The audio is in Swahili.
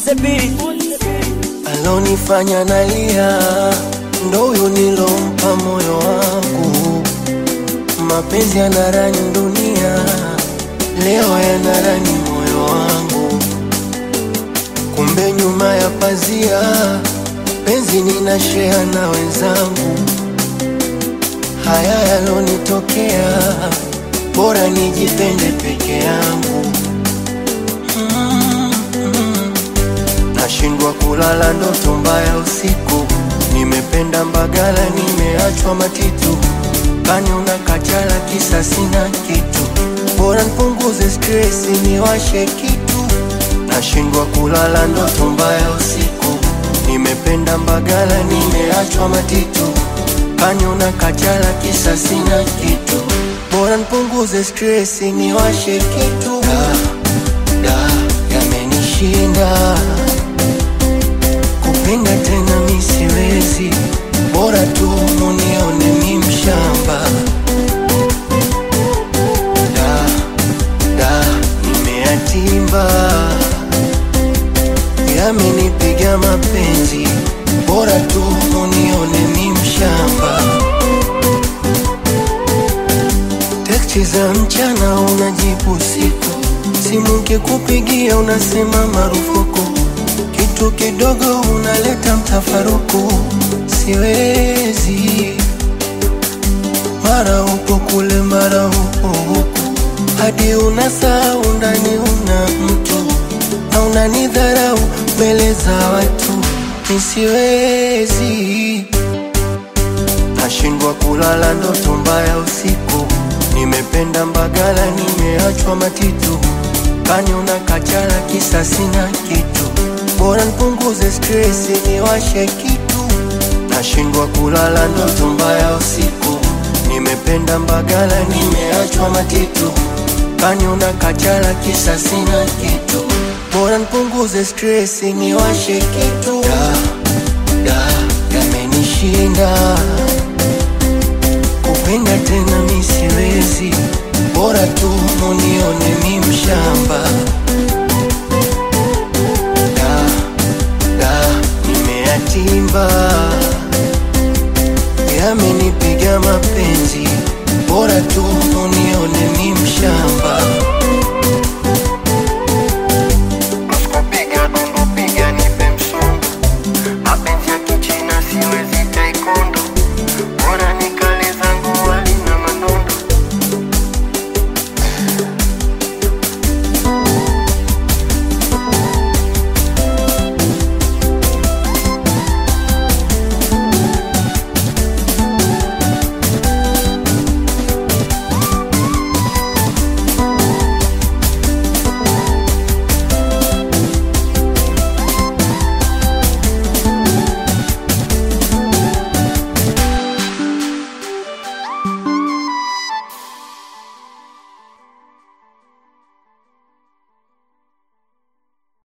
the beat. alonifanya nalia ndo huyu nilompa moyo wangu. Mapenzi yanarani dunia, leo yanarani moyo wangu. Kumbe nyuma ya pazia, penzi ninashea na wenzangu. Haya yalonitokea, bora nijipende peke yangu. Nashindwa kulala ndoto mbaya usiku, nimependa Mbagala, nimeachwa Matitu, kani una kachala kisa sina kitu, bora nipunguze stresi niwashe kitu. Nashindwa kulala ndoto mbaya usiku, nimependa Mbagala, nimeachwa Matitu, kani una kachala kisa sina kitu, bora nipunguze stresi niwashe kitu. Da, da, yamenishinda kupenda tena mi siwezi, bora tu munione mi mshamba. Da, da, nimeyatimba, yamenipiga mapenzi, bora tu munione mi mshamba. Teksti za mchana unajibu usiku, simu kikupigia unasema marufuku, kitu kidogo unaleta mtafaruku. Siwezi, mara upo kule, mara upo huku, hadi unasahau ndani una mtu na unanidharau mbele za watu. Nisiwezi, nashindwa kulala ndoto mbaya usiku, nimependa Mbagala, nimeachwa Matitu, kani una kachala kisa sina kitu, bora nipunguze stresi niwashe kitu. Nashindwa kulala ndoto mbaya usiku, nimependa Mbagala, nimeachwa Matitu, kani una kachala kisa sina kitu, bora nipunguze stresi niwashe kitu. Da, da, yamenishinda kupenda tena mi siwezi, bora tu munione mi mshamba. Da, da, nimeyatimba, yamenipiga mapenzi, bora tu munione mi mshamba. Usikupiga dundu piga nipe msumbu, mapenzi ya kichina siwezi taekwondo, bora ni